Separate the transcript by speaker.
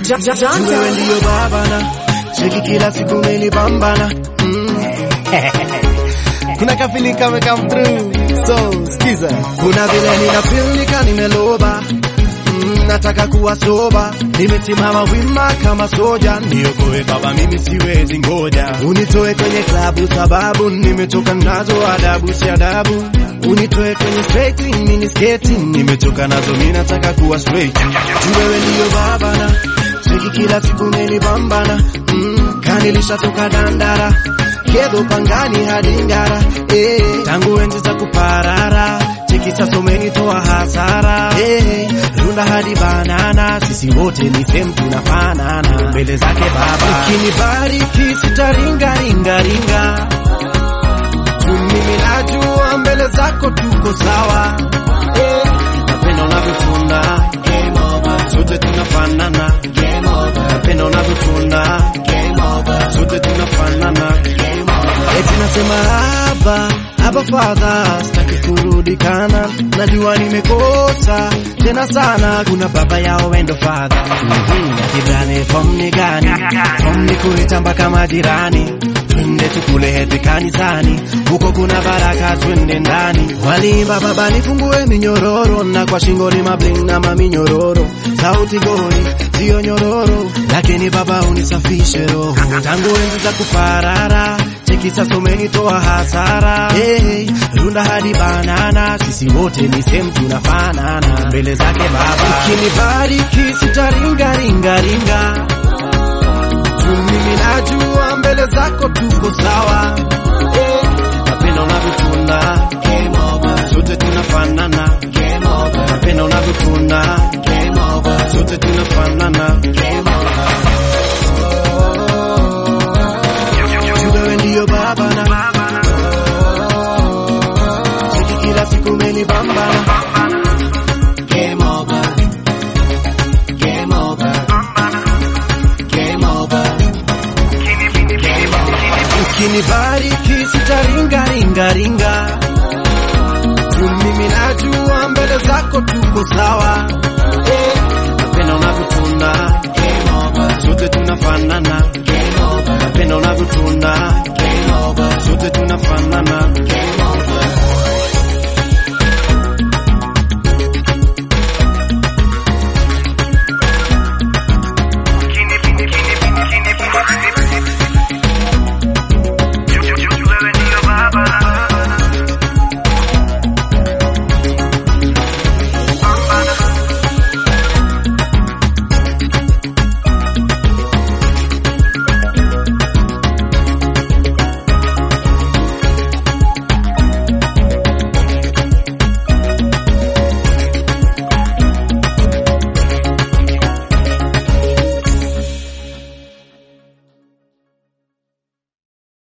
Speaker 1: wewe ndiyo babana, cheki kila siku umenipambana mm. kuna kafili kame come through so skiza, kuna vile nina feel nika nimeloba mm, nataka kuwa soba, nimesimama wima kama soja, niokoe baba, mimi siwezi ngoja, unitoe kwenye klabu sababu nimechoka nazo adabu si adabu, unitoe kwenye straight mini sketi, nimechoka nazo, mimi nataka kuwa straight, tu wewe ndiyo babana, cheki kila siku umenipambana mm, kanilisha toka dandara kedo pangani hadi ngara eh, tangu enzi za kuparara cheki sasa umenitoa hasara eh, runda hadi banana sisi wote ni same tunafanana mbele zake baba ukinibariki sitaringa ringa ringa tu mimi najua mbele zako tuko sawa eh, napenda unavyotunda game over sote tunafanana game over napenda unavyotunda game over sote tunafanana game over eti nasema haba haba father sitaki kurudi kana najua nimekosa tena sana kuna baba yao wendo father mm-hmm. akidhani fom ni gani fom ni kuita mpaka majirani twende tukule heti kanisani huko kuna baraka twende ndani walimba baba nifungue minyororo na kwa shingo ni mabling na maminyororo sauti gori sio nyororo lakini baba unisafishe roho tangu enzi za kuparara cheki sasa umenitoa hasara hey, runda hadi banana sisi wote ni same tunafanana mbele zake baba ukinibariki sitaringa ringa ringa tu mimi najua mbele zako tuko sawa eh, napenda unavyotunda game over sote tunafanana game over napenda unavyotunda game over sote tunafanana game over Tu wewe ndiyo babana cheki kila siku umenibambana game over game over game over ukinibariki sitaringa ringa ringa tu mimi najua mbele zako tuko sawa eh, napenda unavyotunda game over sote tunafanana game over napenda unavyotunda game over sote tunafanana game